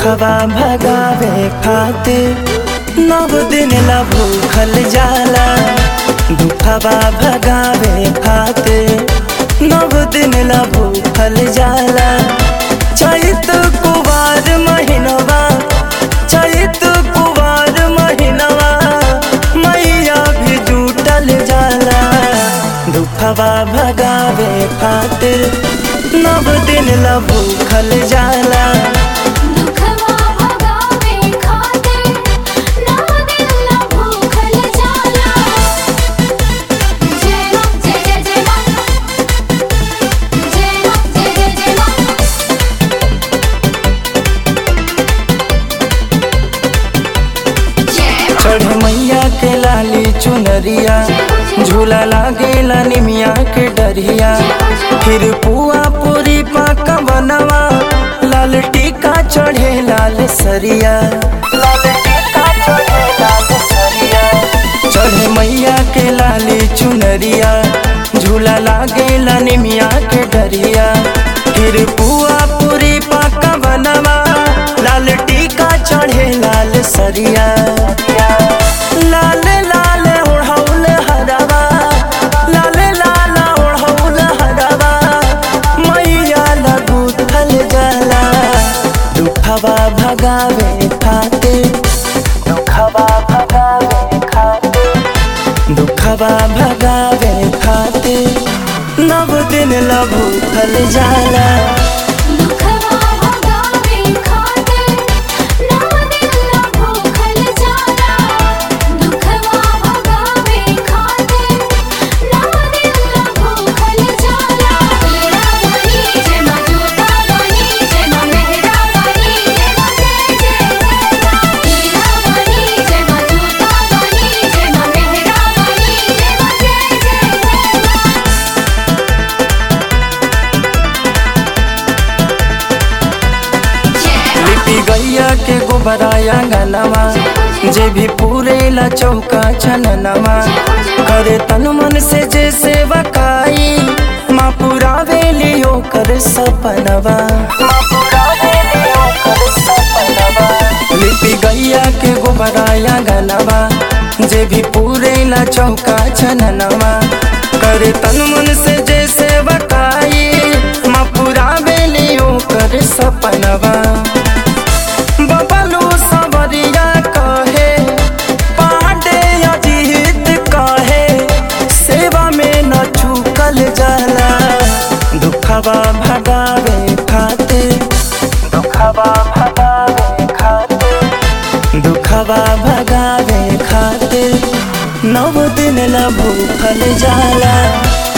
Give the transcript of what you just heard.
दुखवा भगावे खातिर नव दिन ला भूखल जाला दुखवा भगावे खातिर नव दिन ला भूखल जाला चैत कुवार महीनवा चैत कुवार महीनवा मैया भी जुटल जाला दुखवा भगावे खातिर नव दिन ला भूखल जाला दुखवा भगावे खातिर नव दिन ला भूखल जाला जय मां जय जय जय मां जय मां जय जय जय मां जय चढ़ मैया के लाली चुनरिया झूला लागेला निमिया के डरिया फिर पुआ पूरी पाका बनवा लाल टीका चढ़े लाल सरिया लाल टीका चढ़े लाल सरिया चढ़ मैया के लाली चुनरिया झूला लागेला निमिया के डरिया फिर पुआ पूरी पाका बनवा लाल टीका चढ़े लाल सरिया लाल लाल ओढ़ौल हरवा लाल लाल ओढ़ौल हरवा मैया लगू थल जाला दुखवा भगावे खातिर दुखवा भगावे खातिर दुखवा भगावे खातिर नव दिन लभू थल जाला दुखवा भगावे खातिर नव दिन ला भूखल जाला दुखवा भगावे खातिर नव दिन ला भूखल जाला हीरा बनी जय मां जोता बनी जय मां मेहरा बनी जय मां जय जय मां हीरा बनी जय मां जोता बनी जय मां मेहरा बनी जय मां जय जय मां जय लिपि गैया के गोबराया गनवा जे भी पूरे ला चौका चननवा करे तन मन से जे सेवकाई माँ पुरावे लियो कर सपनवा माँ पुरावे लियो कर सपनवा लिपि गैया के गोबराया गनवा जे भी पूरे ला चौका चननवा करे तन मन से जे सेवकाई माँ पुरावे लियो कर सपनवा बबलू सवरिया कहे पांडे अजीत कहे सेवा में न चूकल जाला दुखवा भगावे खातिर दुखवा भगावे खातिर दुखवा भगावे खातिर नव दिन ला भूखल जाला